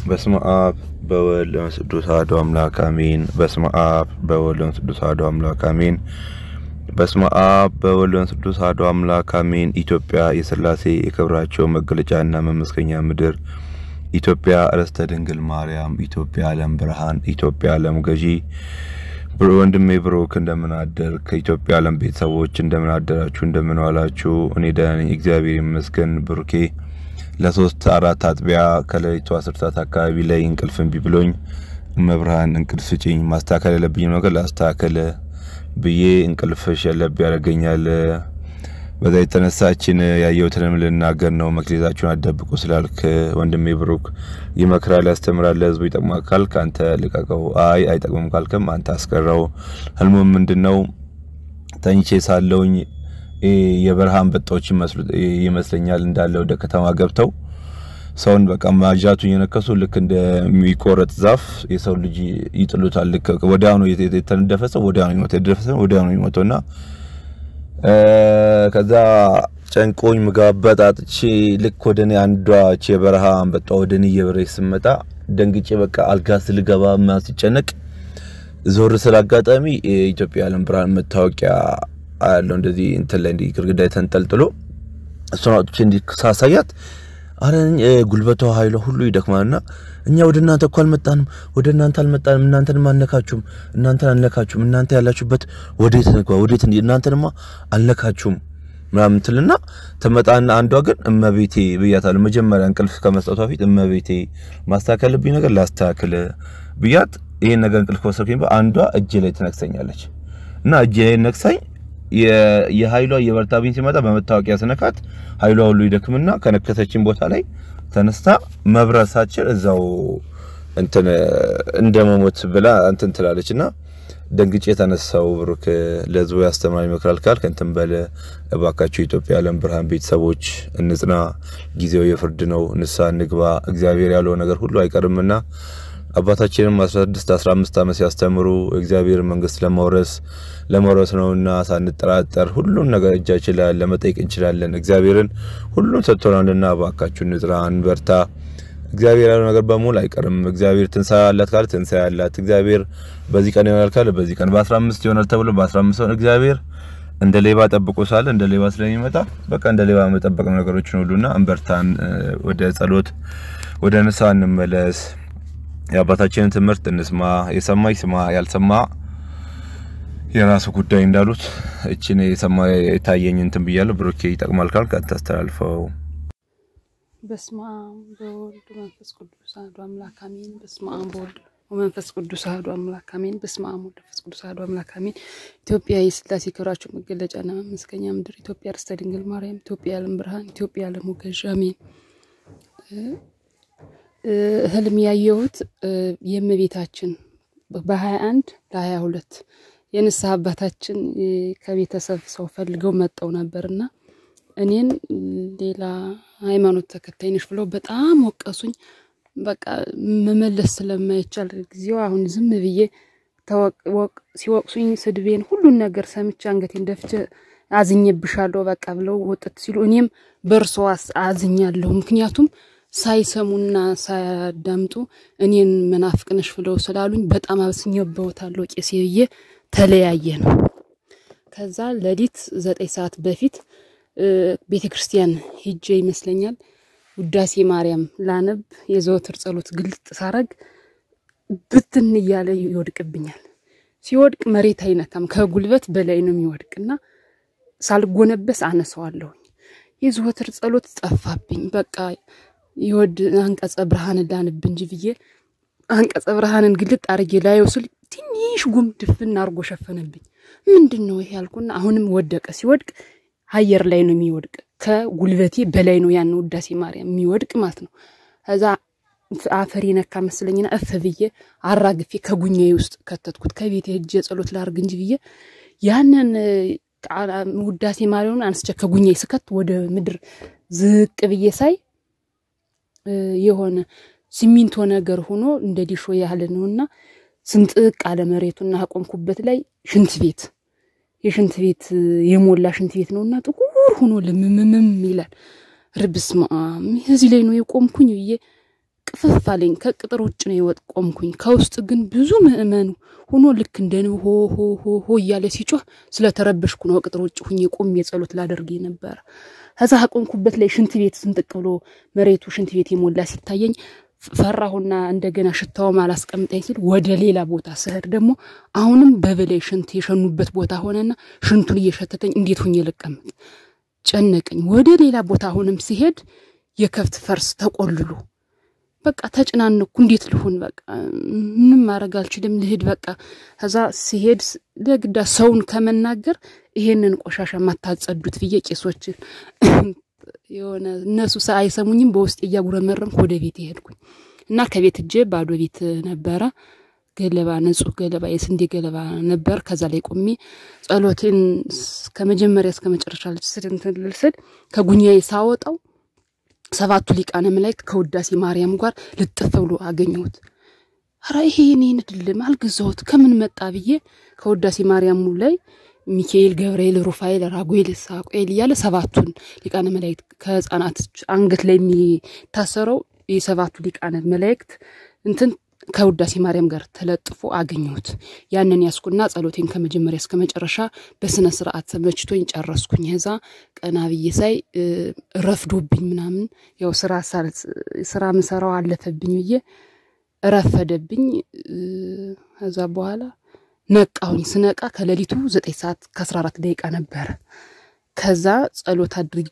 በስመ አብ በወልድ በመንፈስ ቅዱስ አሐዱ አምላክ አሜን። በስመ አብ በወልድ በመንፈስ ቅዱስ አሐዱ አምላክ አሜን። በስመ አብ በወልድ በመንፈስ ቅዱስ አሐዱ አምላክ አሜን። ኢትዮጵያ የሥላሴ የክብራቸው መገለጫና መመስገኛ ምድር፣ ኢትዮጵያ ርስተ ድንግል ማርያም፣ ኢትዮጵያ ዓለም ብርሃን፣ ኢትዮጵያ ዓለም ገዢ ወንድሜ ብሩክ እንደምን አደር? ከኢትዮጵያ ዓለም ቤተሰቦች እንደምን አደራችሁ? እንደምን ዋላችሁ? እኔ ደህና ነኝ፣ እግዚአብሔር ይመስገን። ብሩኬ ለሶስት አራት አጥቢያ ከሌሊቱ አስር ሰዓት አካባቢ ላይ እንቅልፍ እምቢ ብሎኝ መብርሃን እንቅልፍ ስጭኝ፣ ማስተካከል ያለብኝ ነገር ላስተካከል ብዬ እንቅልፍ ሸለብ ያደርገኛል። በዛ የተነሳችን ያየሁትንም ልናገር ነው። መክሊታችሁን አደብቁ ስላልክ ወንድሜ ብሩክ ይመክራል፣ ያስተምራል፣ ለህዝቡ ይጠቅማል ካልክ አንተ ልቀቀው። አይ አይጠቅምም ካልክም አንተ አስቀረው። ህልሙም ምንድን ነው? ተኝቼ ሳለውኝ የበረሃ አንበጣዎች ይመስለኛል እንዳለ ወደ ከተማ ገብተው ሰውን በቃ ማጃቱን የነከሱ ልክ እንደሚቆረጥ ዛፍ የሰው ልጅ ይጥሉታል። ልክ ወዲያውኑ የተነደፈ ሰው ወዲያውኑ ይሞት የተደፈ ሰው ወዲያውኑ ይሞተውና ከዛ ጨንቆኝ ምግብ አጥቼ ልክ ወደ እኔ አንዷ የበረሃ አንበጣ ወደ እኔ እየበረች ስመጣ ደንግጬ በቃ አልጋ ስልገባ ምናምን ሲጨነቅ ዞር ስለ አጋጣሚ የኢትዮጵያ ዓለም ብርሃን መታወቂያ አያለው እንደዚህ እንትን ላይ እንዲህ ግድግዳ ተንጠልጥሎ እሷን አውጥቼ እንዲህ ሳሳያት አረ ጉልበቷ ኃይሏ ሁሉ ይደክማልና እኛ ወደ እናንተ እኮ አልመጣንም፣ ወደ እናንተ አልመጣንም፣ እናንተንም አልነካችሁም፣ እናንተን አልነካችሁም፣ እናንተ ያላችሁበት ወዴት ንግባ፣ ወዴት እናንተንማ አልነካችሁም ምናምን ትልና ትመጣና አንዷ ግን እመቤቴ ብያታለሁ። መጀመሪያ እንቅልፍ ከመስጠቷ ፊት እመቤቴ ማስተካከል ልብኝ ነገር ላስተካክል ብያት ይሄን ነገር እንቅልፍ ከወሰድኩኝ አንዷ እጄ ላይ ትነክሰኛለች እና እጄ ላይ ነክሳኝ የኃይሏ የበርታብኝ ሲመጣ በመታወቂያ ስነካት ኃይሏ ሁሉ ይደክምና ከነከሰችን ቦታ ላይ ተነስታ መብረር ሳችል እዛው እንትን እንደ መሞት ብላ እንትን ትላለች እና ደንግጬ የተነሳው ብሩክ ለህዝቡ ያስተምራል ይመክራል ካልክ እንትን በለ እባካችሁ የኢትዮጵያ ዓለም ብርሃን ቤተሰቦች እንጽና። ጊዜው የፍርድ ነው። ንስሐ እንግባ። እግዚአብሔር ያለው ነገር ሁሉ አይቀርምና አባታችንም 16 15 ዓመት ሲያስተምሩ እግዚአብሔር መንግስት ለመውረስ ለመውረስ ነውና ሳንጠራጠር ሁሉን ነገር እጃችን ላይ ለመጠየቅ እንችላለን። እግዚአብሔርን ሁሉን ሰጥቶናልና እባካችሁ እንጽና፣ እንበርታ። እግዚአብሔር ያለው ነገር በሙሉ አይቀርም። እግዚአብሔር ትንሣኤ አላት ካለ ትንሣኤ አላት። እግዚአብሔር በዚህ ቀን ይሆናል ካለ በዚህ ቀን በ15 ይሆናል ተብሎ በ15 ሆነ። እግዚአብሔር እንደ ሌባ ጠብቆ ሳለ እንደ ሌባ ስለሚመጣ በቃ እንደ ሌባ መጠበቅ ነገሮችን ሁሉና እንበርታን። ወደ ጸሎት ወደ ንስሐ እንመለስ። የአባታችንን ትምህርት እንስማ። የሰማ ይስማ፣ ያልሰማ የራሱ ጉዳይ እንዳሉት እችን የሰማ የታየኝ እንትን ብያለሁ። ብሩኬ ይጠቅማል ካልክ አታስተላልፈው። በስመ አብ በወልድ መንፈስ ቅዱስ አሐዱ አምላክ አሜን። በስመ አብ በወልድ ወመንፈስ ቅዱስ አሐዱ አምላክ አሜን። በስመ አብ ወወልድ ወመንፈስ ቅዱስ አሐዱ አምላክ አሜን። ኢትዮጵያ የሥላሴ ክብራቸው መገለጫና መመስገኛ ምድር፣ ኢትዮጵያ ርስተ ድንግል ማርያም፣ ኢትዮጵያ ዓለም ብርሃን፣ ኢትዮጵያ ዓለም ገዥ አሜን። ህልም ያየሁት የእመቤታችን በሀያ አንድ ለሀያ ሁለት የንስሐ አባታችን ከቤተሰብ ሰው ፈልገው መጠው ነበርና እኔን ሌላ ሃይማኖት ተከታይ ነሽ ብለው በጣም ወቀሱኝ። በቃ መመለስ ስለማይቻል ጊዜው አሁን ዝም ብዬ ሲወቅሱኝ ስድቤን ሁሉን ነገር ሰምቼ አንገቴን ደፍቼ አዝኜብሻለሁ በቃ ብለው ወጥት ሲሉ እኔም በእርሶ አዝኛለሁ። ምክንያቱም ሳይሰሙና ሳያዳምጡ እኔን መናፍቅ ነሽ ብለው ስላሉኝ በጣም አብስኜበታለሁ ቄሴ ብዬ ተለያየ ነው። ከዛ ሌሊት ዘጠኝ ሰዓት በፊት ቤተ ክርስቲያን ሂጄ ይመስለኛል ውዳሴ ማርያም ላነብ የዘወትር ጸሎት ግልጥ ሳረግ ብትን እያለ ይወድቅብኛል። ሲወድቅ መሬት አይነካም፣ ከጉልበት በላይ ነው የሚወድቅና ሳልጎነበስ አነሳዋለሁኝ። የዘወትር ጸሎት ጠፋብኝ። በቃ ይወድ አንቀጸ ብርሃን ላንብ እንጂ ብዬ አንቀጸ ብርሃንን ግልጥ አርጌ ላየው ስል ትንሽ ጉም ድፍን አርጎ ሸፈነብኝ። ምንድን ነው ይሄ ያልኩና አሁንም ወደቀ። ሲወድቅ አየር ላይ ነው የሚወድቅ፣ ከጉልበቴ በላይ ነው ያን ውዳሴ ማርያም የሚወድቅ ማለት ነው። ከዛ አፈር ነካ መስለኝና እፍ ብዬ አራግፌ ከጉኛዬ ውስጥ ከተትኩት። ከቤቴ ሄጄ ጸሎት ላርግ እንጂ ብዬ ያንን ውዳሴ ማርያምን አንስቼ ከጉኛዬ ስከት ወደ ምድር ዝቅ ብዬ ሳይ የሆነ ሲሚንቶ ነገር ሆኖ እንደ ዲሾ ያህል ነውና ስንጥቅ አለ መሬቱና አቆምኩበት ላይ ሽንት ቤት የሽንት ቤት የሞላ ሽንት ቤት ነውና ጥቁር ሆኖ ልምምምም ይላል። ርብስ እዚህ ላይ ነው የቆምኩኝ ብዬ ቅፍፍ አለኝ። ከቅጥር ውጭ ነው የወጥ ቆምኩኝ። ከውስጥ ግን ብዙ ምእመኑ ሆኖ ልክ እንደ ንብ ሆ ሆ ሆ ሆ እያለ ሲጮህ ስለተረበሽኩ ነው ቅጥር ውጭ ሁኜ ቆሜ ጸሎት ላደርግ ነበረ። ከዛ ቆምኩበት ላይ ሽንት ቤት ስንጥቅ ብሎ መሬቱ ሽንት ቤት የሞላ ሲታየኝ ፈራሁና እንደገና ሽታውም አላስቀምጠኝ ሲል ወደ ሌላ ቦታ ስሄድ ደግሞ አሁንም በበላይ ሽንት የሸኑበት ቦታ ሆነና ሽንቱን እየሸተተኝ እንዴት ሁኜ ልቀመጥ ጨነቀኝ። ወደ ሌላ ቦታ አሁንም ሲሄድ የከብት ፈርስ ተቆልሎ በቃ ተጨናነኩ። እንዴት ልሁን? በቃ ምንም ማድረግ አልችልም፣ ልሂድ በቃ። ከዛ ሲሄድ ለግዳ ሰውን ከመናገር ይሄንን ቆሻሻ ማታጸዱት ብዬ ቄሶችን የሆነ እነሱ አይሰሙኝም፣ በውስጥ እያጉረመረምኩ ወደ ቤት የሄድኩኝ እና ከቤት እጄ ባዶ ቤት ነበረ። ገለባ ንጹህ ገለባ የስንዴ ገለባ ነበር። ከዛ ላይ ቆሜ ጸሎቴን ከመጀመሪያ እስከ መጨረሻ ልስል እንትን ልስል ከጉኛዬ ሳወጣው ሰባቱ ሊቃነ መላእክት ከውዳሴ ማርያም ጋር ልጥፍ ብሎ አገኘሁት። ኧረ ይሄ የኔን አይደለም አልገዛሁት ከምን መጣ ብዬ ከውዳሴ ማርያሙ ላይ ሚካኤል፣ ገብርኤል፣ ሩፋኤል፣ ራጉኤል፣ ሳቁኤል እያለ ሰባቱን ሊቃነ መላእክት ከህፃናት አንገት ላይ የሚታሰረው የሰባቱ ሊቃነ መላእክት እንትን ከውዳሴ ማርያም ጋር ተለጥፎ አገኘሁት። ያንን ያስኩና ጸሎቴን ከመጀመሪያ እስከ መጨረሻ በስነ ስርዓት ተመችቶኝ ጨረስኩኝ። ከዛ ቀና ብዬ ሳይ ረፍዶብኝ ምናምን ያው ስራ ስራ ምሰራው አለፈብኝ ብዬ ረፈደብኝ። ከዛ በኋላ ነቃሁኝ። ስነቃ ከሌሊቱ ዘጠኝ ሰዓት ከአስራ አራት ደቂቃ ነበረ። ከዛ ጸሎት አድርጌ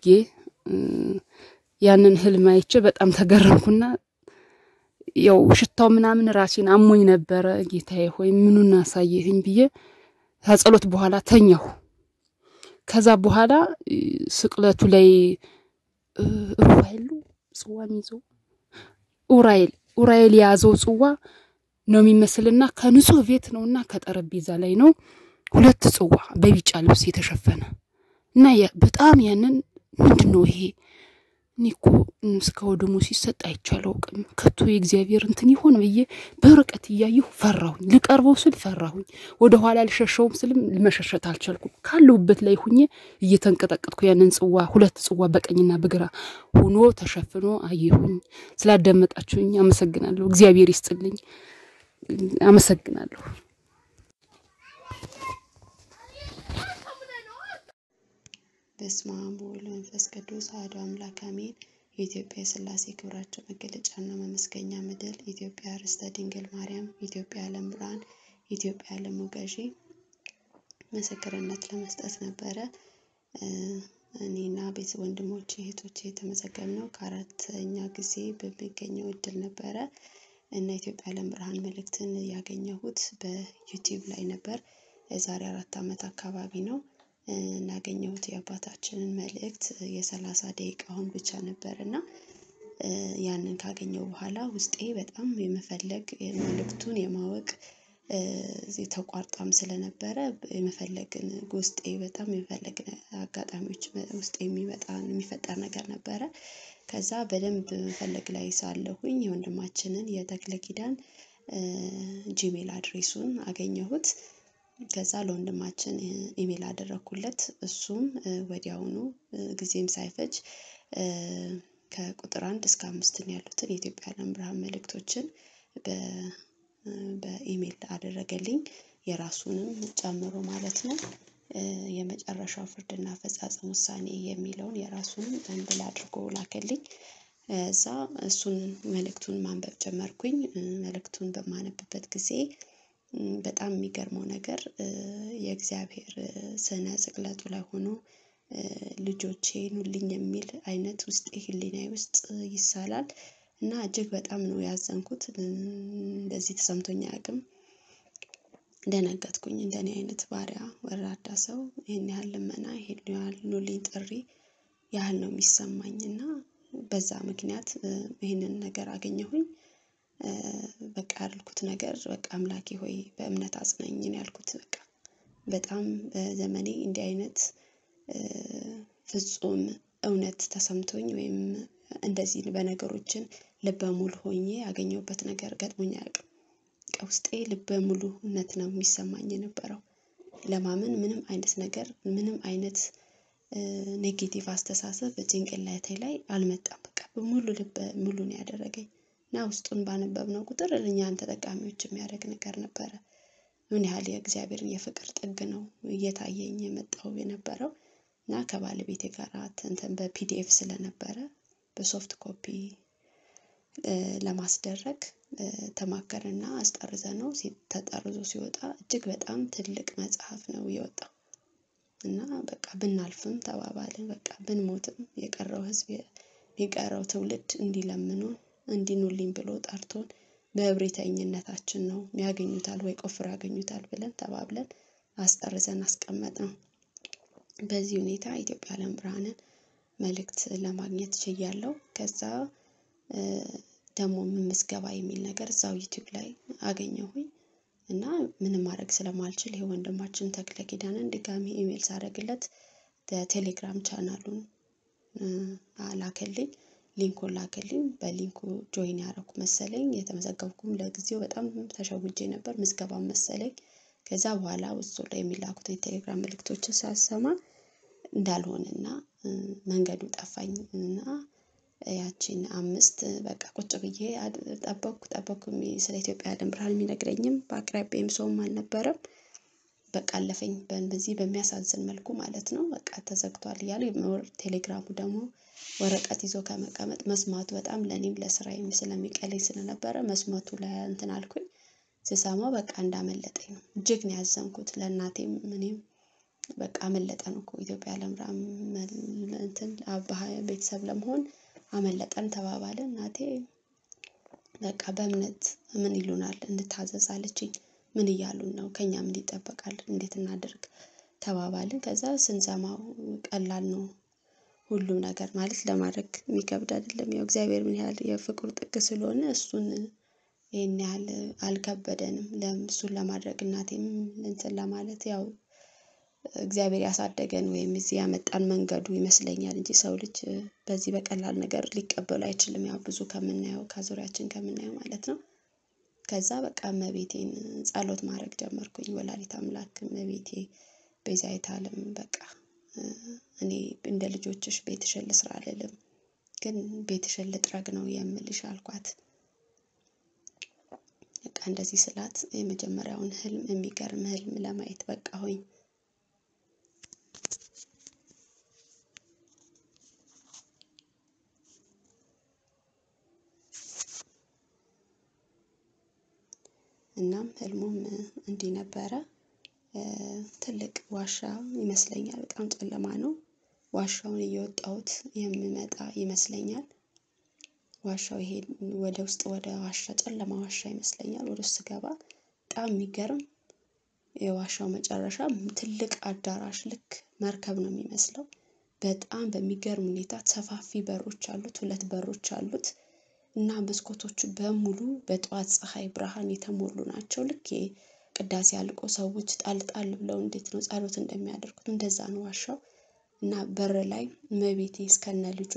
ያንን ህልም አይቼ በጣም ተገረምኩና ያው ሽታው ምናምን ራሴን አሞኝ ነበረ። ጌታዬ ሆይ ምኑን አሳየህኝ ብዬ ከጸሎት በኋላ ተኛሁ። ከዛ በኋላ ስቅለቱ ላይ ሩፋኤል ጽዋ የሚይዘው ኡራኤል ኡራኤል የያዘው ጽዋ ነው የሚመስልና ከንጹህ ቤት ነውና ከጠረጴዛ ላይ ነው ሁለት ጽዋ በቢጫ ልብስ የተሸፈነ እና በጣም ያንን ምንድን ነው ይሄ እኔ እኮ እስከ ወደሙ ሲሰጥ አይቻለው ቅም ከቶ የእግዚአብሔር እንትን ይሆን ብዬ በርቀት እያየሁ ፈራሁኝ። ልቀርበው ስል ፈራሁኝ። ወደ ኋላ ልሸሸውም ስልም መሸሸት አልቻልኩም። ካለሁበት ላይ ሁኜ እየተንቀጠቀጥኩ ያንን ጽዋ ሁለት ጽዋ በቀኝና በግራ ሆኖ ተሸፍኖ አየሁኝ። ስላዳመጣችሁኝ አመሰግናለሁ። እግዚአብሔር ይስጥልኝ። አመሰግናለሁ። በስመ አብ ወወልድ ወመንፈስ ቅዱስ አሐዱ አምላክ አሜን። የኢትዮጵያ የሥላሴ ክብራቸው መገለጫና መመስገኛ ምድር፣ ኢትዮጵያ ርስተ ድንግል ማርያም፣ ኢትዮጵያ ዓለም ብርሃን፣ ኢትዮጵያ ዓለሙ ገዢ ምስክርነት ለመስጠት ነበረ። እኔና ቤት ወንድሞቼ እህቶቼ የተመዘገብነው ከአራተኛ ጊዜ በሚገኘው እድል ነበረ እና ኢትዮጵያ ዓለም ብርሃን መልእክትን ያገኘሁት በዩቲዩብ ላይ ነበር። የዛሬ አራት ዓመት አካባቢ ነው። እናገኘሁት የአባታችንን መልእክት የሰላሳ ደቂቃውን ብቻ ነበር እና ያንን ካገኘው በኋላ ውስጤ በጣም የመፈለግ መልእክቱን የማወቅ ተቋርጣም ስለነበረ የመፈለግን ውስጤ በጣም የመፈለግ አጋጣሚዎች ውስጥ የሚመጣ የሚፈጠር ነገር ነበረ። ከዛ በደንብ መፈለግ ላይ ሳለሁኝ የወንድማችንን የተክለ ኪዳን ጂሜል አድሬሱን አገኘሁት። ከዛ ለወንድማችን ኢሜል አደረኩለት እሱም ወዲያውኑ ጊዜም ሳይፈጅ ከቁጥር አንድ እስከ አምስትን ያሉትን የኢትዮጵያ ዓለም ብርሃን መልእክቶችን በኢሜል አደረገልኝ የራሱንም ጨምሮ ማለት ነው። የመጨረሻው ፍርድና አፈጻጸም ውሳኔ የሚለውን የራሱንም አንድ ላይ አድርጎ ላከልኝ። እዛ እሱን መልእክቱን ማንበብ ጀመርኩኝ መልእክቱን በማነብበት ጊዜ በጣም የሚገርመው ነገር የእግዚአብሔር ስነ ስቅለቱ ላይ ሆኖ ልጆቼ ኑልኝ የሚል አይነት ውስጤ ህሊናዬ ውስጥ ይሳላል እና እጅግ በጣም ነው ያዘንኩት። እንደዚህ ተሰምቶኝ አያውቅም። ደነገጥኩኝ እንደኔ አይነት ባሪያ ወራዳ ሰው ይሄን ያህል ልመና ይሄን ያህል ኑልኝ ጥሪ ያህል ነው የሚሰማኝ እና በዛ ምክንያት ይህንን ነገር አገኘሁኝ። በቃ ያልኩት ነገር በቃ አምላኬ ሆይ በእምነት አጽናኝ ነው ያልኩት። በቃ በጣም በዘመኔ እንዲህ አይነት ፍጹም እውነት ተሰምቶኝ ወይም እንደዚህ በነገሮችን ልበ ሙሉ ሆኜ ያገኘሁበት ነገር ገጥሞኝ አያውቅም። ውስጤ ልበ ሙሉነት ነው የሚሰማኝ የነበረው። ለማመን ምንም አይነት ነገር ምንም አይነት ኔጌቲቭ አስተሳሰብ በጭንቅላቴ ላይ አልመጣም። በቃ በሙሉ ልበ ሙሉ ነው ያደረገኝ። እና ውስጡን ባነበብነው ቁጥር እኛን ተጠቃሚዎች የሚያደርግ ነገር ነበረ። ምን ያህል የእግዚአብሔርን የፍቅር ጥግ ነው እየታየኝ የመጣው የነበረው እና ከባለቤቴ ጋር እንትን በፒዲኤፍ ስለነበረ በሶፍት ኮፒ ለማስደረግ ተማከርና አስጠርዘ ነው ተጠርዞ ሲወጣ እጅግ በጣም ትልቅ መጽሐፍ ነው የወጣው እና በቃ ብናልፍም ተባባልን በቃ ብንሞትም የቀረው ህዝብ የቀረው ትውልድ እንዲለምኑን እንዲኑልኝ ብሎ ጠርቶን በእብሪተኝነታችን ነው ያገኙታል ወይ ቆፍር ያገኙታል ብለን ተባብለን አስጠርዘን አስቀመጥ ነው። በዚህ ሁኔታ ኢትዮጵያ ዓለም ብርሃንን መልእክት ለማግኘት ችያለሁ። ከዛ ደግሞ ምዝገባ የሚል ነገር እዛው ዩቲዩብ ላይ አገኘሁኝ እና ምንም ማድረግ ስለማልችል ይሄ ወንድማችን ተክለ ኪዳንን ድጋሚ ኢሜል ሳደርግለት ቴሌግራም ቻናሉን ላከልኝ ሊንኩን ላከልኝ በሊንኩ ጆይን ያደረኩ መሰለኝ የተመዘገብኩም ለጊዜው በጣም ተሸውጄ ነበር ምዝገባ መሰለኝ። ከዛ በኋላ ውስጡ ላይ የሚላኩትን የቴሌግራም መልእክቶችን ሳሰማ እንዳልሆነና መንገዱ ጠፋኝ እና ያቺን አምስት በቃ ቁጭ ብዬ ጠበቅኩ ጠበቅኩ ስለ ኢትዮጵያ ዓለም ብርሃን የሚነግረኝም በአቅራቢያም ሰውም አልነበረም። በቃ አለፈኝ በዚህ በሚያሳዝን መልኩ ማለት ነው በቃ ተዘግቷል እያሉ ቴሌግራሙ ደግሞ ወረቀት ይዞ ከመቀመጥ መስማቱ በጣም ለኔም ለስራዬም ስለሚቀለኝ ስለነበረ መስማቱ ላይ እንትን አልኩኝ። ስሰማው በቃ እንዳመለጠኝ ነው እጅግ ነው ያዘንኩት ለእናቴም እኔም በቃ አመለጠን እኮ ኢትዮጵያ ዓለም ብርሃን እንትን ቤተሰብ ለመሆን አመለጠን ተባባልን እናቴ በቃ በእምነት ምን ይሉናል እንታዘዝ አለችኝ። ምን እያሉን ነው ከእኛ ምን ይጠበቃል እንዴት እናድርግ? ተባባልን ከዛ ስንሰማው ቀላል ነው። ሁሉም ነገር ማለት ለማድረግ የሚከብድ አይደለም ያው እግዚአብሔር ምን ያህል የፍቅሩ ጥግ ስለሆነ እሱን ይሄን ያህል አልከበደንም እሱን ለማድረግ እናቴም እንትን ለማለት ያው እግዚአብሔር ያሳደገን ወይም እዚህ ያመጣን መንገዱ ይመስለኛል እንጂ ሰው ልጅ በዚህ በቀላል ነገር ሊቀበሉ አይችልም ያው ብዙ ከምናየው ከዙሪያችን ከምናየው ማለት ነው። ከዛ በቃ እመቤቴን ጸሎት ማድረግ ጀመርኩኝ ወላዲተ አምላክ እመቤቴ ቤዛዊተ ዓለም በቃ እኔ እንደ ልጆችሽ ቤትሽን ልስራ አልልም ግን ቤትሽን ልጥረግ ነው የምልሽ አልኳት። በቃ እንደዚህ ስላት የመጀመሪያውን ህልም የሚገርም ህልም ለማየት በቃሁኝ። እናም ህልሙም እንዲህ ነበረ። ትልቅ ዋሻ ይመስለኛል በጣም ጨለማ ነው። ዋሻውን እየወጣሁት የምመጣ ይመስለኛል። ዋሻው ይሄ ወደ ውስጥ ወደ ዋሻ ጨለማ ዋሻ ይመስለኛል ወደ ውስጥ ስገባ በጣም የሚገርም የዋሻው መጨረሻ ትልቅ አዳራሽ ልክ መርከብ ነው የሚመስለው። በጣም በሚገርም ሁኔታ ሰፋፊ በሮች አሉት ሁለት በሮች አሉት። እና መስኮቶቹ በሙሉ በጠዋት ፀሀይ ብርሃን የተሞሉ ናቸው። ልክ ቅዳሴ አልቆ ሰዎች ጣል ጣል ብለው እንዴት ነው ጸሎት እንደሚያደርጉት እንደዛ ነው ዋሻው። እና በር ላይ እመቤቴ እስከነ ልጇ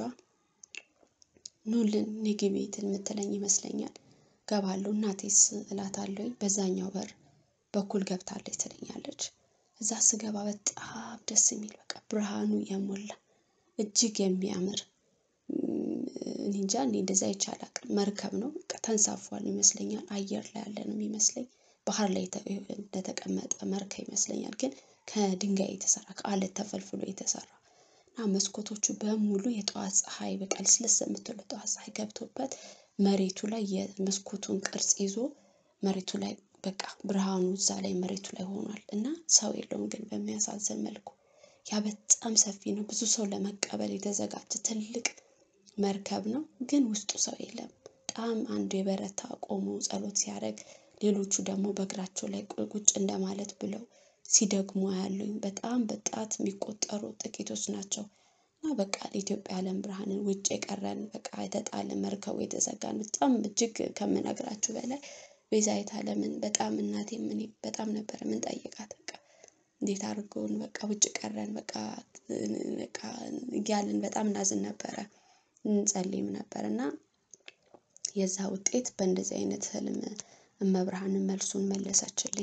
ኑልን ነይ ግቢ የምትለኝ ይመስለኛል። ገባለሁ እናቴስ እላታለሁኝ በዛኛው በር በኩል ገብታለች ትለኛለች። እዛ ስገባ በጣም ደስ የሚል በቃ ብርሃኑ የሞላ እጅግ የሚያምር እኔ እንጃ እኔ እንደዛ አይቼ አላውቅም መርከብ ነው በቃ ተንሳፏል ይመስለኛል አየር ላይ ያለ ነው የሚመስለኝ። ባህር ላይ እንደተቀመጠ መርከብ ይመስለኛል ግን ከድንጋይ የተሰራ ከአለት ተፈልፍሎ የተሰራ እና መስኮቶቹ በሙሉ የጠዋት ፀሀይ በቃ ልስልስ የምትል ጠዋት ፀሀይ ገብቶበት መሬቱ ላይ የመስኮቱን ቅርጽ ይዞ መሬቱ ላይ በቃ ብርሃኑ እዛ ላይ መሬቱ ላይ ሆኗል እና ሰው የለውም ግን በሚያሳዝን መልኩ ያ በጣም ሰፊ ነው ብዙ ሰው ለመቀበል የተዘጋጀ ትልቅ መርከብ ነው ግን ውስጡ ሰው የለም። በጣም አንዱ የበረታ ቆሞ ጸሎት ሲያደርግ ሌሎቹ ደግሞ በእግራቸው ላይ ቁጭ እንደማለት ብለው ሲደግሙ አያለሁኝ በጣም በጣት የሚቆጠሩ ጥቂቶች ናቸው። እና በቃ የኢትዮጵያ ዓለም ብርሃንን ውጭ የቀረን በቃ የተጣለ መርከቡ የተዘጋን በጣም እጅግ ከምነግራችሁ በላይ ቤዛዊተ ዓለምን በጣም እናቴም እኔም በጣም ነበር የምንጠይቃት በቃ እንዴት አድርገውን በቃ ውጭ ቀረን በቃ በቃ እያልን በጣም እናዝን ነበረ። እንጸልይም ነበር እና የዛ ውጤት በእንደዚህ አይነት ህልም እመብርሃንን መልሱን መለሰችልኝ።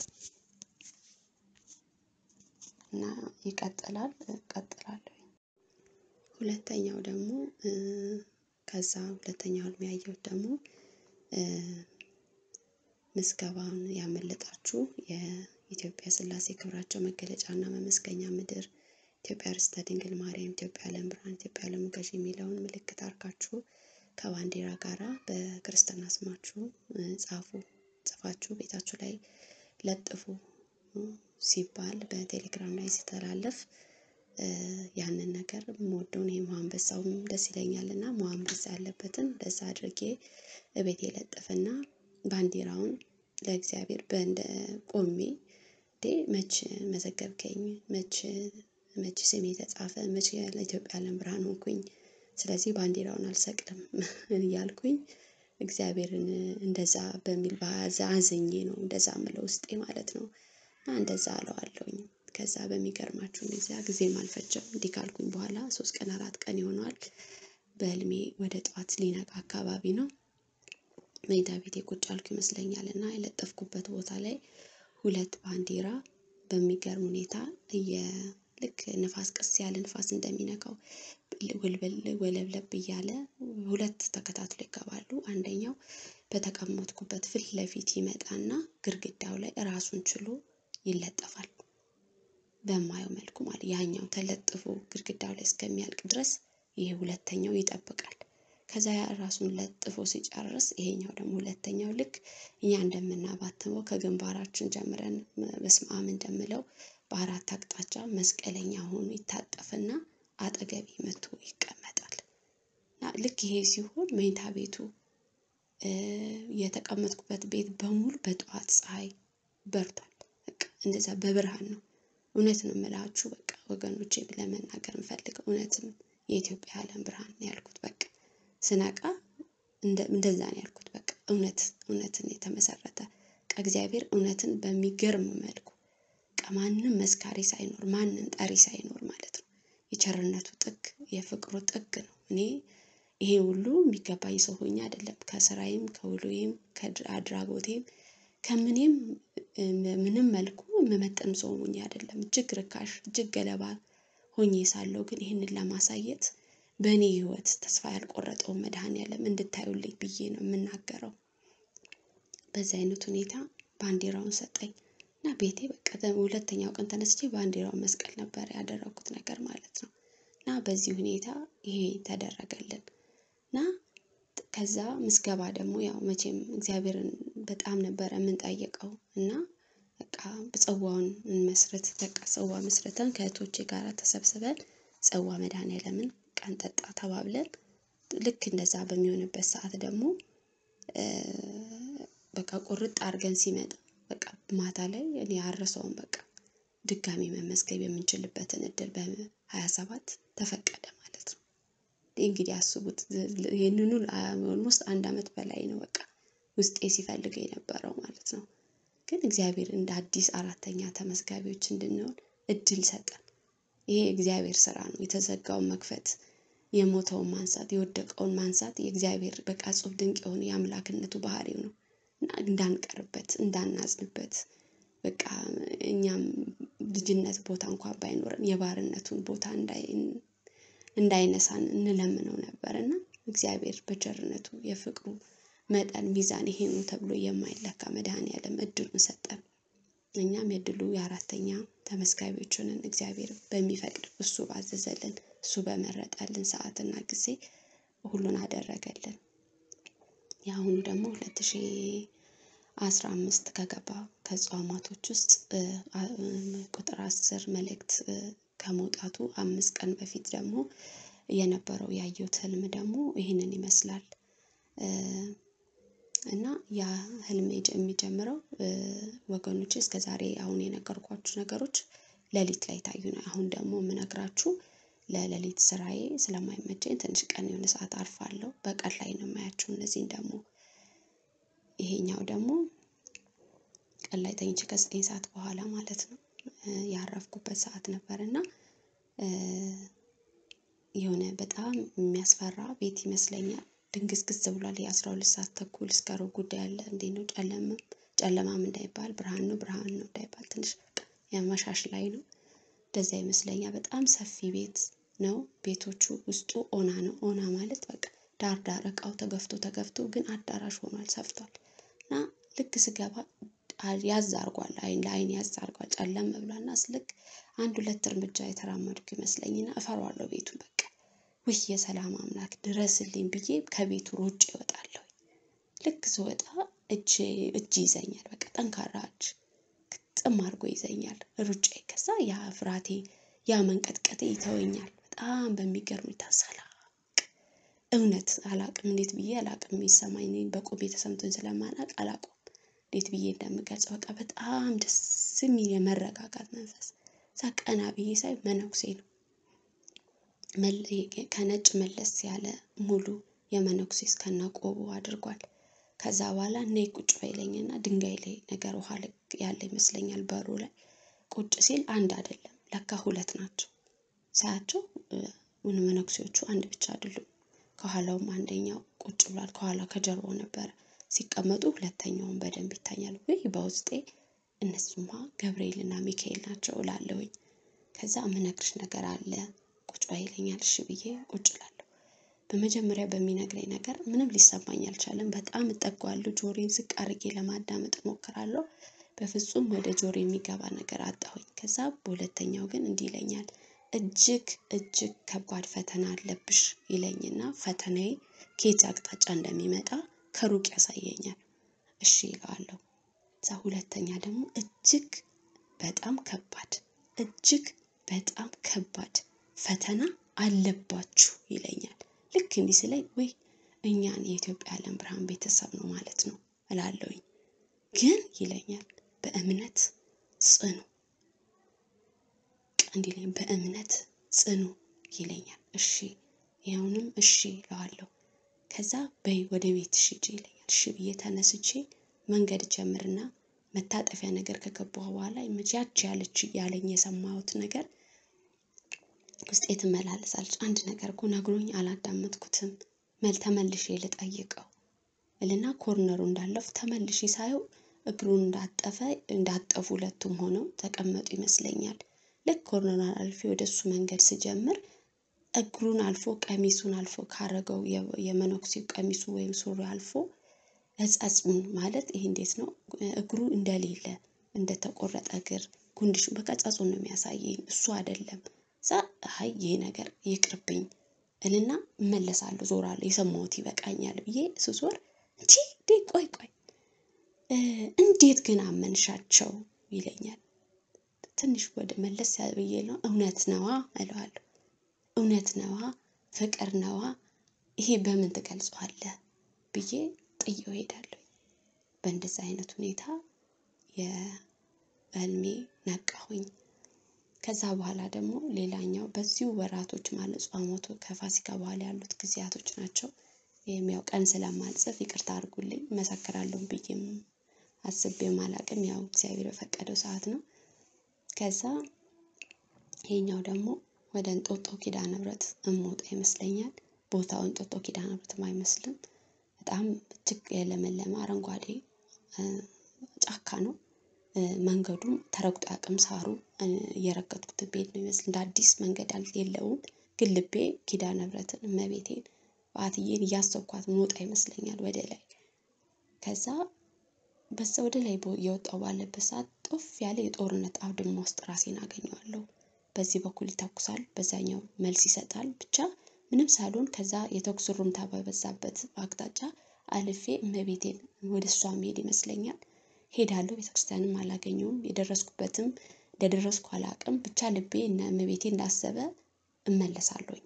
እና ይቀጥላል እቀጥላለሁ። ሁለተኛው ደግሞ ከዛ ሁለተኛው ህልም ያየሁት ደግሞ ምዝገባውን ያመለጣችሁ የኢትዮጵያ ስላሴ ክብራቸው መገለጫና መመስገኛ ምድር ኢትዮጵያ ርስተ ድንግል ማርያም፣ ኢትዮጵያ ዓለም ብርሃን፣ ኢትዮጵያ ዓለም ገዥ የሚለውን ምልክት አርጋችሁ ከባንዲራ ጋራ በክርስትና ስማችሁ ጻፉ። ጽፋችሁ ቤታችሁ ላይ ለጥፉ ሲባል በቴሌግራም ላይ ሲተላለፍ ያንን ነገር የምወደውን ይሄ አንበሳውም ደስ ይለኛል እና አንበሳ ያለበትን እንደዛ አድርጌ እቤቴ ለጥፍና ባንዲራውን ለእግዚአብሔር በእንደ ቆሜ እንዴ መች መዘገብከኝ መች መች ስሜ ተጻፈ መች ለኢትዮጵያ ዓለም ብርሃን ሆንኩኝ ስለዚህ ባንዲራውን አልሰቅልም እያልኩኝ እግዚአብሔርን እንደዛ በሚል አዝኜ ነው እንደዛ ምለው ውስጤ ማለት ነው እና እንደዛ አለዋለሁኝ ከዛ በሚገርማችሁ ጊዜ ጊዜም አልፈጀም እንዲህ ካልኩኝ በኋላ ሶስት ቀን አራት ቀን ይሆነዋል በህልሜ ወደ ጠዋት ሊነጋ አካባቢ ነው መኝታ ቤቴ ቁጭ አልኩ ይመስለኛል እና የለጠፍኩበት ቦታ ላይ ሁለት ባንዲራ በሚገርም ሁኔታ ልክ ንፋስ ቀስ ያለ ንፋስ እንደሚነካው ወለብለብ እያለ ሁለት ተከታትሎ ይገባሉ። አንደኛው በተቀመጥኩበት ፊት ለፊት ይመጣና ግድግዳው ላይ ራሱን ችሎ ይለጠፋል። በማየው መልኩ ማለት ያኛው ተለጥፎ ግድግዳው ላይ እስከሚያልቅ ድረስ ይሄ ሁለተኛው ይጠብቃል። ከዛ ራሱን ለጥፎ ሲጨርስ ይሄኛው ደግሞ ሁለተኛው ልክ እኛ እንደምናባትመው ከግንባራችን ጀምረን በስመ አብ እንደምለው በአራት አቅጣጫ መስቀለኛ ሆኖ ይታጠፍና አጠገቤ መቶ ይቀመጣል። ልክ ይሄ ሲሆን መኝታ ቤቱ የተቀመጥኩበት ቤት በሙሉ በጠዋት ፀሐይ በርቷል። በቃ እንደዛ በብርሃን ነው። እውነት ነው የምላችሁ በቃ ወገኖቼ ለመናገር የምፈልገው እውነትም የኢትዮጵያ ዓለም ብርሃን ነው ያልኩት። በቃ ስነቃ እንደዛ ነው ያልኩት። በቃ እውነት እውነትን የተመሰረተ ከእግዚአብሔር እውነትን በሚገርም መልኩ ማንም መስካሪ ሳይኖር ማንም ጠሪ ሳይኖር ማለት ነው። የቸርነቱ ጥግ የፍቅሩ ጥግ ነው። እኔ ይሄ ሁሉ የሚገባኝ ሰው ሆኜ አይደለም። ከስራዬም ከውሎዬም ከአድራጎቴም ከምኔም ምንም መልኩ የምመጥን ሰው ሆኜ አይደለም። እጅግ ርካሽ እጅግ ገለባ ሆኜ ሳለሁ ግን ይህንን ለማሳየት በእኔ ህይወት ተስፋ ያልቆረጠውን መድኃኔዓለም እንድታዩልኝ ብዬ ነው የምናገረው። በዚህ አይነት ሁኔታ ባንዲራውን ሰጠኝ እና ቤቴ በቃ ሁለተኛው ቀን ተነስቼ ባንዲራውን መስቀል ነበር ያደረኩት ነገር ማለት ነው። እና በዚህ ሁኔታ ይሄ ተደረገልን እና ከዛ ምዝገባ ደግሞ ያው መቼም እግዚአብሔርን በጣም ነበረ የምንጠይቀው እና በቃ ጽዋውን እንመስረት በቃ ጽዋ መስርተን ከእህቶቼ ጋር ተሰብስበን ጽዋ መድኃኔዓለምን ቀን ጠጣ ተባብለን ልክ እንደዛ በሚሆንበት ሰዓት ደግሞ በቃ ቁርጥ አድርገን ሲመጣ በቃ ማታ ላይ እኔ አረሰውን በቃ ድጋሚ መመዝገብ የምንችልበትን እድል በሀያ ሰባት ተፈቀደ ማለት ነው። እንግዲህ አስቡት ይህንኑ ኦልሞስት አንድ አመት በላይ ነው በቃ ውስጤ ሲፈልገው የነበረው ማለት ነው። ግን እግዚአብሔር እንደ አዲስ አራተኛ ተመዝጋቢዎች እንድንሆን እድል ሰጠን። ይሄ የእግዚአብሔር ስራ ነው። የተዘጋውን መክፈት፣ የሞተውን ማንሳት፣ የወደቀውን ማንሳት የእግዚአብሔር በቃ እጹብ ድንቅ የሆነ የአምላክነቱ ባህሪው ነው። እንዳንቀርበት እንዳናዝንበት በቃ እኛም ልጅነት ቦታ እንኳን ባይኖረን የባርነቱን ቦታ እንዳይነሳን እንለምነው ነበር እና እግዚአብሔር በቸርነቱ የፍቅሩ መጠን ሚዛን ይሄ ነው ተብሎ የማይለካ መድኃኔዓለም እድሉን ሰጠን። እኛም የድሉ የአራተኛ ተመዝጋቢዎች ሆነን እግዚአብሔር በሚፈቅድ እሱ ባዘዘልን እሱ በመረጠልን ሰዓትና ጊዜ ሁሉን አደረገልን። የአሁኑ ደግሞ ሁለት ሺ አስራ አምስት ከገባ ከጾማቶች ውስጥ ቁጥር አስር መልእክት ከመውጣቱ አምስት ቀን በፊት ደግሞ የነበረው ያየሁት ህልም ደግሞ ይህንን ይመስላል። እና ያ ህልም የሚጀምረው ወገኖች እስከ ዛሬ አሁን የነገርኳችሁ ነገሮች ሌሊት ላይ ታዩ ነው። አሁን ደግሞ የምነግራችሁ ለሌሊት ስራዬ ስለማይመቸኝ ትንሽ ቀን የሆነ ሰዓት አርፋለሁ። በቀን ላይ ነው የማያቸው እነዚህን ደግሞ ይሄኛው ደግሞ ቀን ላይ ተኝቼ ከዘጠኝ ሰዓት በኋላ ማለት ነው ያረፍኩበት ሰዓት ነበር እና የሆነ በጣም የሚያስፈራ ቤት ይመስለኛል። ድንግዝግዝ ብሏል። የአስራ ሁለት ሰዓት ተኩል እስከ ሩብ ጉዳይ አለ። እንዴት ነው ጨለማ ጨለማም እንዳይባል ብርሃን ነው ብርሃን ነው እንዳይባል ትንሽ ያመሻሽ ላይ ነው። እንደዛ ይመስለኛል። በጣም ሰፊ ቤት ነው። ቤቶቹ ውስጡ ኦና ነው። ኦና ማለት በቃ ዳር ዳር እቃው ተገፍቶ ተገፍቶ ግን አዳራሽ ሆኗል ሰፍቷል። እና ልክ ስገባ ያዝ አርጓል አይን ለአይን ያዝ አርጓል ጨለም ብሏልና ልክ አንድ ሁለት እርምጃ የተራመድኩ ይመስለኝና እፈራዋለሁ ቤቱን በቃ ውይ የሰላም አምላክ ድረስልኝ ብዬ ከቤቱ ሮጬ እወጣለሁ። ልክ ስወጣ እጅ እጅ ይዘኛል በቃ ጠንካራ እጅ ግጥም አድርጎ ይዘኛል ሩጬ ከዛ ያ ፍርሃቴ ያ መንቀጥቀጤ ይተወኛል በጣም በሚገርም ሁኔታ ሰላም እውነት አላቅም እንዴት ብዬ አላቅም የሚሰማኝ እኔ በቁሜ ተሰምቶኝ ስለማላቅ አላውቀውም እንዴት ብዬ እንደምገልጸው በቃ በጣም ደስ የሚል የመረጋጋት መንፈስ እዛ ቀና ብዬ ሳይ መነኩሴ ነው ከነጭ መለስ ያለ ሙሉ የመነኩሴ እስከነ ቆቡ አድርጓል። ከዛ በኋላ ነይ ቁጭ በይለኝና ድንጋይ ላይ ነገር ውሃ ያለ ይመስለኛል በሩ ላይ ቁጭ ሲል አንድ አይደለም ለካ ሁለት ናቸው። ሳያቸው መነኩሴዎቹ አንድ ብቻ አይደሉም። ከኋላውም አንደኛው ቁጭ ብሏል ከኋላ ከጀርባው ነበረ ሲቀመጡ ሁለተኛውን በደንብ ይታያል። ወይ በውስጤ እነሱማ ገብርኤልና ሚካኤል ናቸው እላለሁኝ። ከዛ የምነግርሽ ነገር አለ ቁጭ በይ ይለኛል እሺ ብዬ ቁጭ እላለሁ። በመጀመሪያ በሚነግረኝ ነገር ምንም ሊሰማኝ አልቻለም በጣም እጠጋዋለሁ ጆሮዬን ዝቅ አድርጌ ለማዳመጥ እሞክራለሁ። በፍጹም ወደ ጆሮዬ የሚገባ ነገር አጣሁኝ። ከዛ በሁለተኛው ግን እንዲህ ይለኛል እጅግ እጅግ ከባድ ፈተና አለብሽ ይለኝና ፈተናዬ ከየት አቅጣጫ እንደሚመጣ ከሩቅ ያሳየኛል። እሺ እለዋለሁ። ከዛ ሁለተኛ ደግሞ እጅግ በጣም ከባድ እጅግ በጣም ከባድ ፈተና አለባችሁ ይለኛል። ልክ እንዲህ ስለኝ ውይ እኛን የኢትዮጵያ ዓለም ብርሃን ቤተሰብ ነው ማለት ነው እላለሁኝ። ግን ይለኛል በእምነት ጽኑ እንዲህ ይለኝ በእምነት ጽኑ ይለኛል። እሺ ይኸውንም እሺ እለዋለሁ። ከዛ በይ ወደ ቤትሽ ሂጂ ይለኛል። እሺ ብዬ ተነስቼ መንገድ ጀምርና መታጠፊያ ነገር ከገባሁ በኋላ ያቺ ያለች ያለኝ የሰማሁት ነገር ውስጤ ትመላለሳለች። አንድ ነገር እኮ ነግሮኝ አላዳመጥኩትም። መል ተመልሼ ልጠይቀው እልና ኮርነሩ እንዳለፉ ተመልሼ ሳየው እግሩን እንዳጠፈ እንዳጠፉ ሁለቱም ሆነው ተቀመጡ ይመስለኛል። ልክ ኮርነሩን አልፌ ወደ እሱ መንገድ ስጀምር እግሩን አልፎ ቀሚሱን አልፎ ካረገው የመነኩሴው ቀሚሱ ወይም ሱሪ አልፎ እጸጹን ማለት ይሄ እንዴት ነው? እግሩ እንደሌለ እንደተቆረጠ እግር ጉንድሽ በቃ ጸጹን ነው የሚያሳየኝ እሱ አይደለም። እዛ አይ ይሄ ነገር ይቅርብኝ እልና እመለሳለሁ ዞራለሁ የሰማሁት ይበቃኛል ብዬ ስዞር እንቺ ዴ ቆይ ቆይ እንዴት ግን አመንሻቸው ይለኛል። ትንሽ ወደ መለስ ብዬ ነው እውነት ነዋ እለዋለሁ። እውነት ነዋ ፍቅር ነዋ ይሄ በምን ትገልጸዋለህ ብዬ ጥዬው እሄዳለሁ። በእንደዚህ አይነት ሁኔታ የህልሜ ነቃሁኝ። ከዛ በኋላ ደግሞ ሌላኛው በዚሁ ወራቶች ማለት ጾመቱ ከፋሲካ በኋላ ያሉት ጊዜያቶች ናቸው። ይህም ያው ቀን ስለማልጽፍ ይቅርታ አድርጉልኝ እመሰክራለሁ ብዬም አስቤም አላቅም ያው እግዚአብሔር በፈቀደው ሰዓት ነው። ከዛ ይሄኛው ደግሞ ወደ እንጦጦ ኪዳነ ምህረት እምወጣ ይመስለኛል። ቦታው እንጦጦ ኪዳነ ምህረትም አይመስልም። በጣም እጅግ የለመለመ አረንጓዴ ጫካ ነው። መንገዱም ተረግጦ አያውቅም ሳሩ እየረገጥኩት ብሄድ ነው የሚመስል እንደ አዲስ መንገድ የለውም። ግን ልቤ ኪዳነ ምህረትን እመቤቴን በዓትዬን እያሰብኳት ምወጣ ይመስለኛል ወደ ላይ። ከዛ በዛ ወደ ላይ እየወጣሁ ባለበት ሰዓት ጦፍ ያለ የጦርነት አውድማ ውስጥ ራሴን አገኘዋለሁ። በዚህ በኩል ይተኩሳል በዛኛው መልስ ይሰጣል ብቻ ምንም ሳልሆን ከዛ የተኩስ ሩምታ በበዛበት አቅጣጫ አልፌ እመቤቴን ወደ እሷ መሄድ ይመስለኛል። ሄዳለሁ ቤተክርስቲያንም አላገኘውም የደረስኩበትም እንደደረስኩ አላውቅም ብቻ ልቤ እነ እመቤቴ እንዳሰበ እመለሳለሁኝ።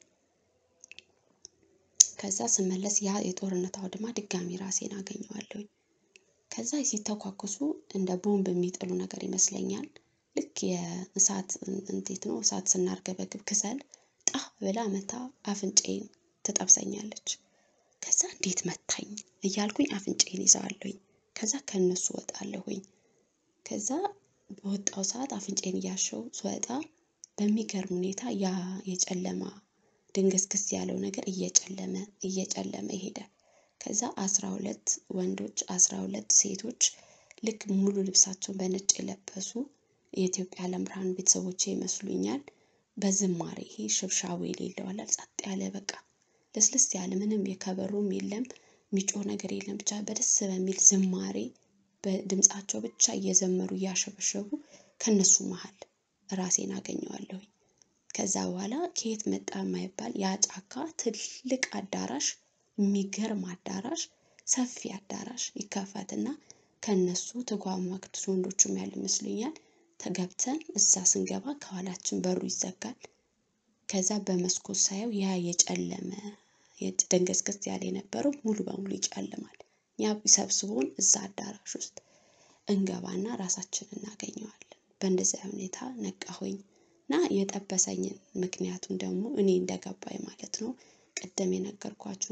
ከዛ ስመለስ ያ የጦርነት አውድማ ድጋሚ ራሴን አገኘዋለሁኝ። ከዛ ሲተኳኩሱ እንደ ቦምብ የሚጥሉ ነገር ይመስለኛል። ልክ የእሳት እንዴት ነው እሳት ስናርገበግብ ክሰል ጣ ብላ መታ አፍንጫዬን ትጠብሰኛለች። ከዛ እንዴት መታኝ እያልኩኝ አፍንጫዬን ይዘዋለሁኝ። ከዛ ከእነሱ እወጣለሁኝ። ከዛ በወጣው ሰዓት አፍንጫዬን እያሸሁ ስወጣ በሚገርም ሁኔታ ያ የጨለማ ድንግዝግዝ ያለው ነገር እየጨለመ እየጨለመ ይሄዳል። ከዛ አስራ ሁለት ወንዶች አስራ ሁለት ሴቶች ልክ ሙሉ ልብሳቸውን በነጭ የለበሱ የኢትዮጵያ ዓለም ብርሃን ቤተሰቦቼ ይመስሉኛል። በዝማሬ ይሄ ሽብሻቦ የሌለው አለ ጸጥ ያለ በቃ ለስለስ ያለ ምንም የከበሮም የለም የሚጮህ ነገር የለም። ብቻ በደስ በሚል ዝማሬ በድምፃቸው ብቻ እየዘመሩ እያሸበሸቡ ከነሱ መሀል ራሴን አገኘዋለሁኝ። ከዛ በኋላ ከየት መጣ የማይባል ያ ጫካ ትልቅ አዳራሽ የሚገርም አዳራሽ ሰፊ አዳራሽ ይከፈትና ከነሱ ተጓማክት ወንዶቹም ያሉ ይመስሉኛል። ተገብተን እዛ ስንገባ ከኋላችን በሩ ይዘጋል። ከዛ በመስኮት ሳየው ያ የጨለመ ደንገዝገዝ ያለ የነበረው ሙሉ በሙሉ ይጨልማል። ያ ሰብስቦን እዛ አዳራሽ ውስጥ እንገባና ራሳችንን እናገኘዋለን። በእንደዚያ ሁኔታ ነቃሁኝ እና የጠበሰኝን ምክንያቱም ደግሞ እኔ እንደገባኝ ማለት ነው። ቅድም የነገርኳችሁ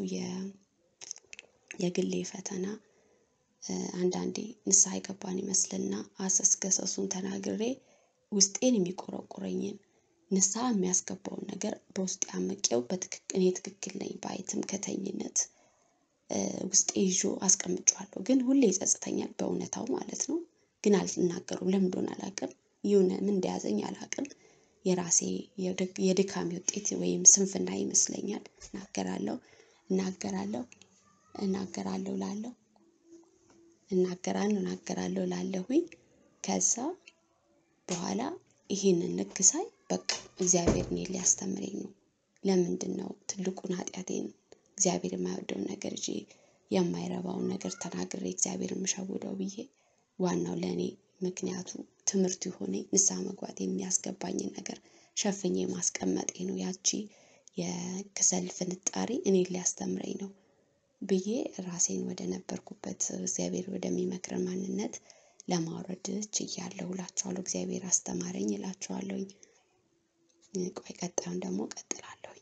የግሌ ፈተና አንዳንዴ ንስሐ የገባን ይመስልና አሰስገሰሱን ተናግሬ ውስጤን የሚቆረቁረኝን ንስሐ የሚያስገባውን ነገር በውስጤ አምቄው በትክክል እኔ ትክክል ነኝ ባይ ትምክህተኝነት ውስጤ ይዞ አስቀምጬዋለሁ። ግን ሁሌ ይጸጽተኛል በእውነታው ማለት ነው። ግን አልናገሩም ለምን እንደሆነ አላውቅም። የሆነ ምን እንደያዘኝ አላውቅም። የራሴ የድካሜ ውጤት ወይም ስንፍና ይመስለኛል። እናገራለሁ እናገራለሁ እናገራለሁ እላለሁ እናገራለሁ እናገራለሁ እላለሁኝ። ከዛ በኋላ ይሄንን ልክ ሳይ በቃ እግዚአብሔር እኔን ሊያስተምረኝ ነው። ለምንድን ነው ትልቁን ኃጢአቴን እግዚአብሔር የማይወደውን ነገር ይዤ የማይረባውን ነገር ተናግሬ እግዚአብሔር የምሸውደው ብዬ ዋናው ለእኔ ምክንያቱ ትምህርቱ የሆነኝ ንስሐ መግባት የሚያስገባኝን ነገር ሸፍኜ ማስቀመጤ ነው። ያቺ የክሰል ፍንጣሪ እኔን ሊያስተምረኝ ነው ብዬ ራሴን ወደ ነበርኩበት እግዚአብሔር ወደሚመክረን ማንነት ለማውረድ ችያለሁ እላችኋለሁ። እግዚአብሔር አስተማረኝ እላችኋለሁኝ። ቆይ ቀጣዩን ደግሞ እቀጥላለሁኝ።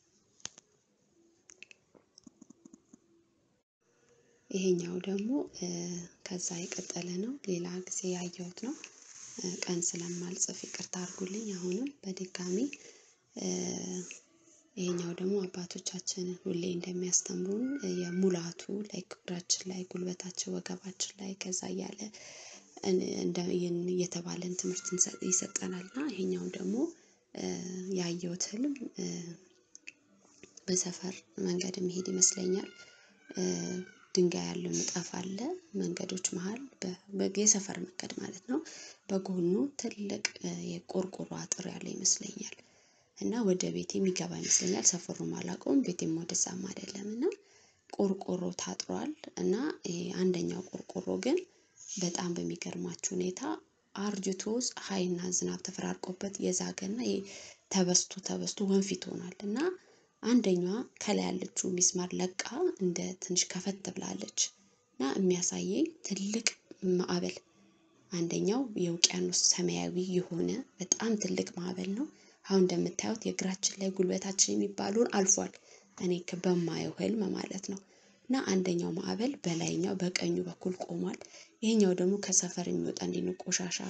ይሄኛው ደግሞ ከዛ የቀጠለ ነው። ሌላ ጊዜ ያየሁት ነው። ቀን ስለማልጽፍ ይቅርታ አድርጉልኝ። አሁንም በድጋሚ ይሄኛው ደግሞ አባቶቻችን ሁሌ እንደሚያስተምሩን የሙላቱ ላይ እግራችን ላይ ጉልበታችን ወገባችን ላይ ከዛ እያለ እየተባለን ትምህርት ይሰጠናል እና ይሄኛውን ደግሞ ያየሁት ህልም በሰፈር መንገድ መሄድ ይመስለኛል። ድንጋይ ያለው ንጣፍ አለ መንገዶች መሃል የሰፈር መንገድ ማለት ነው። በጎኑ ትልቅ የቆርቆሮ አጥር ያለ ይመስለኛል። እና ወደ ቤቴ የሚገባ ይመስለኛል ሰፈሩን አላውቀውም ቤቴም ወደዛም አይደለም እና ቆርቆሮ ታጥሯል እና አንደኛው ቆርቆሮ ግን በጣም በሚገርማችሁ ሁኔታ አርጅቶ ፀሐይና ዝናብ ተፈራርቆበት የዛገና ተበስቶ ተበስቶ ወንፊት ሆኗል እና አንደኛዋ ከላይ ያለችው ሚስማር ለቃ እንደ ትንሽ ከፈት ብላለች እና የሚያሳየኝ ትልቅ ማዕበል አንደኛው የውቅያኖስ ሰማያዊ የሆነ በጣም ትልቅ ማዕበል ነው። አሁን እንደምታዩት የእግራችን ላይ ጉልበታችን የሚባሉን አልፏል። እኔ በማየው ህልም ማለት ነው። እና አንደኛው ማዕበል በላይኛው በቀኙ በኩል ቆሟል። ይሄኛው ደግሞ ከሰፈር የሚወጣ እንዲህ ነው ቆሻሻ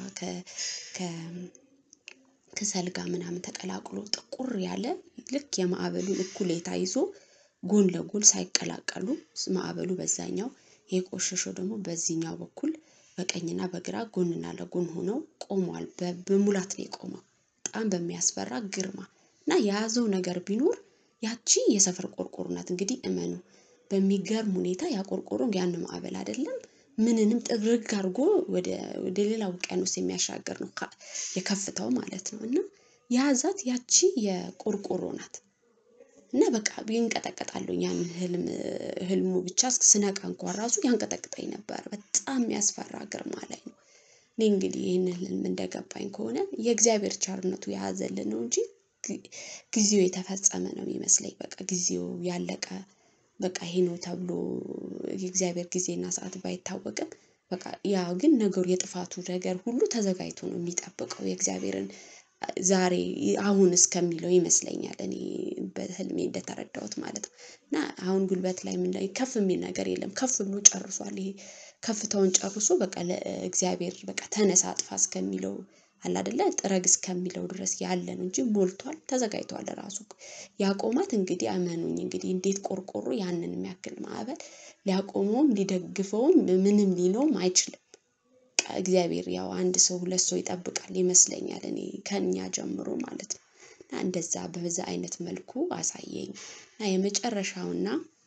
ከሰል ጋር ምናምን ተቀላቅሎ ጥቁር ያለ ልክ የማዕበሉን እኩሌታ ይዞ ጎን ለጎን ሳይቀላቀሉ ማዕበሉ በዛኛው የቆሸሸው ደግሞ በዚህኛው በኩል በቀኝና በግራ ጎንና ለጎን ሆነው ቆሟል። በሙላት ነው የቆመው። በጣም በሚያስፈራ ግርማ እና የያዘው ነገር ቢኖር ያቺ የሰፈር ቆርቆሮ ናት። እንግዲህ እመኑ በሚገርም ሁኔታ ያ ቆርቆሮ ያን ማዕበል አይደለም ምንንም ጥርግ አድርጎ ወደ ሌላ ውቅያኖስ የሚያሻገር ነው የከፍታው ማለት ነው። እና የያዛት ያቺ የቆርቆሮ ናት። እና በቃ ይንቀጠቀጣለሁ ያንን ህልም ህልሙ ብቻ ስነቃ እንኳን ራሱ ያንቀጠቅጠኝ ነበር በጣም የሚያስፈራ ግርማ ላይ ነው። እኔ እንግዲህ ይህንን ህልም እንደገባኝ ከሆነ የእግዚአብሔር ቸርነቱ የያዘልን ነው እንጂ ጊዜው የተፈጸመ ነው የሚመስለኝ በቃ ጊዜው ያለቀ በቃ ይሄ ነው ተብሎ የእግዚአብሔር ጊዜና ሰዓት ባይታወቅም በቃ ያ ግን ነገሩ የጥፋቱ ነገር ሁሉ ተዘጋጅቶ ነው የሚጠብቀው የእግዚአብሔርን ዛሬ አሁን እስከሚለው ይመስለኛል እኔ በህልሜ እንደተረዳሁት ማለት ነው። እና አሁን ጉልበት ላይ ምን ከፍ የሚል ነገር የለም ከፍ ብሎ ጨርሷል ይሄ ከፍታውን ጨርሶ በቃ ለእግዚአብሔር በቃ ተነሳ አጥፋ እስከሚለው አለ አይደለ ጥረግ እስከሚለው ድረስ ያለ ነው እንጂ ሞልቷል ተዘጋጅቷል ራሱ ያቆማት እንግዲህ እመኑኝ እንግዲህ እንዴት ቆርቆሮ ያንን የሚያክል ማዕበል ሊያቆመውም ሊደግፈውም ምንም ሊለውም አይችልም። እግዚአብሔር ያው አንድ ሰው ሁለት ሰው ይጠብቃል ይመስለኛል እኔ ከእኛ ጀምሮ ማለት ነው። እና እንደዛ በዛ አይነት መልኩ አሳየኝ እና የመጨረሻውና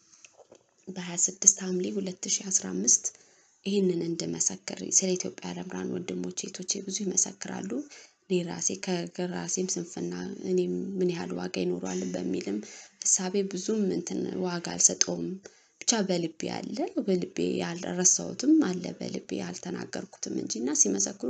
በ26 ሐምሌ 2015 ይህንን እንድመሰክር ስለ ኢትዮጵያ ለምራን ወንድሞቼ እህቶቼ ብዙ ይመሰክራሉ። እኔ ራሴ ከራሴም ስንፍና እኔም ምን ያህል ዋጋ ይኖረዋል በሚልም እሳቤ ብዙም እንትን ዋጋ አልሰጠውም። ብቻ በልቤ አለ በልቤ ያልረሳሁትም አለ በልቤ ያልተናገርኩትም እንጂ እና ሲመሰክሩ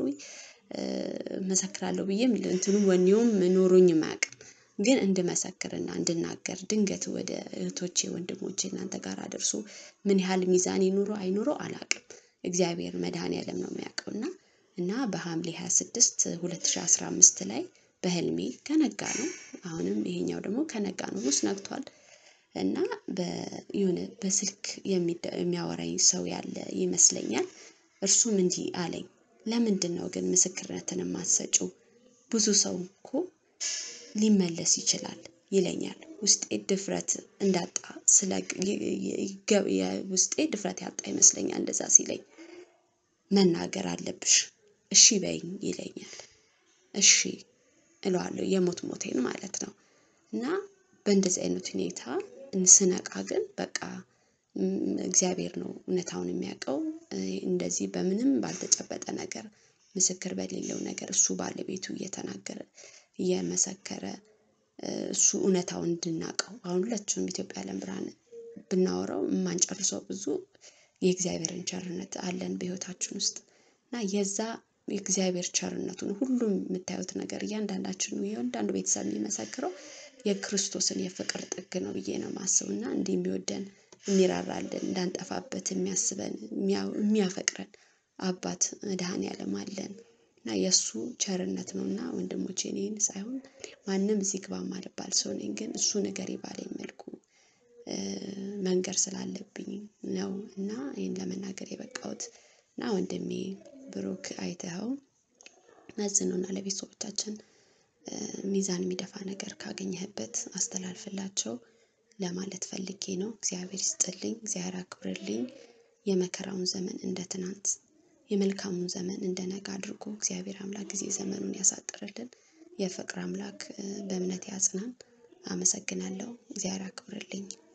መሰክራለሁ ብዬም እንትኑ ወኔውም ኖሮኝም አያውቅም። ግን እንድመሰክርና እንድናገር ድንገት ወደ እህቶቼ ወንድሞቼ እናንተ ጋር አደርሶ ምን ያህል ሚዛን ይኑረው አይኑረው አላውቅም። እግዚአብሔር መድኃኔዓለም ነው የሚያውቀው እና እና በሐምሌ 26 2015 ላይ በህልሜ ከነጋ ነው አሁንም ይሄኛው ደግሞ ከነጋ ነው ሩስ ነግቷል። እና የሆነ በስልክ የሚያወራኝ ሰው ያለ ይመስለኛል። እርሱም እንዲህ አለኝ ለምንድን ነው ግን ምስክርነትን የማትሰጪው? ብዙ ሰው እኮ ሊመለስ ይችላል ይለኛል። ውስጤ ድፍረት እንዳጣ ስለ ውስጤ ድፍረት ያጣ ይመስለኛል እንደዛ ሲለኝ መናገር አለብሽ እሺ በይኝ ይለኛል። እሺ እለዋለሁ የሞት ሞቴን ማለት ነው። እና በእንደዚህ አይነት ሁኔታ ስነቃ ግን በቃ እግዚአብሔር ነው እውነታውን የሚያውቀው እንደዚህ በምንም ባልተጨበጠ ነገር ምስክር በሌለው ነገር እሱ ባለቤቱ እየተናገረ እየመሰከረ እሱ እውነታውን እንድናውቀው አሁን ሁላችንም ኢትዮጵያ ዓለም ብርሃን ብናወራው የማንጨርሰው ብዙ የእግዚአብሔርን ቸርነት አለን በህይወታችን ውስጥ እና የዛ የእግዚአብሔር ቸርነቱን ሁሉም የምታዩት ነገር እያንዳንዳችን እያንዳንዱ ቤተሰብ የሚመሰክረው የክርስቶስን የፍቅር ጥግ ነው ብዬ ነው የማስበው እና እንዲህ የሚወደን የሚራራልን እንዳንጠፋበት የሚያስበን የሚያፈቅረን አባት መድኃኔዓለም አለን እና የእሱ ቸርነት ነው እና ወንድሞቼ እኔን ሳይሆን ማንም እዚህ ግባ ማልባል ሰው ነኝ ግን እሱ ነገር ባለኝ መልኩ መንገር ስላለብኝ ነው እና ይህን ለመናገር የበቃሁት እና ወንድሜ ብሩክ አይተኸው መዝነውና ለቤተሰቦቻችን ሚዛን የሚደፋ ነገር ካገኘህበት አስተላልፍላቸው ለማለት ፈልጌ ነው። እግዚአብሔር ይስጥልኝ፣ እግዚአብሔር አክብርልኝ። የመከራውን ዘመን እንደ ትናንት የመልካሙን ዘመን እንደ ነገ አድርጎ እግዚአብሔር አምላክ ጊዜ ዘመኑን ያሳጥርልን። የፍቅር አምላክ በእምነት ያጽናን። አመሰግናለሁ። እግዚአብሔር አክብርልኝ።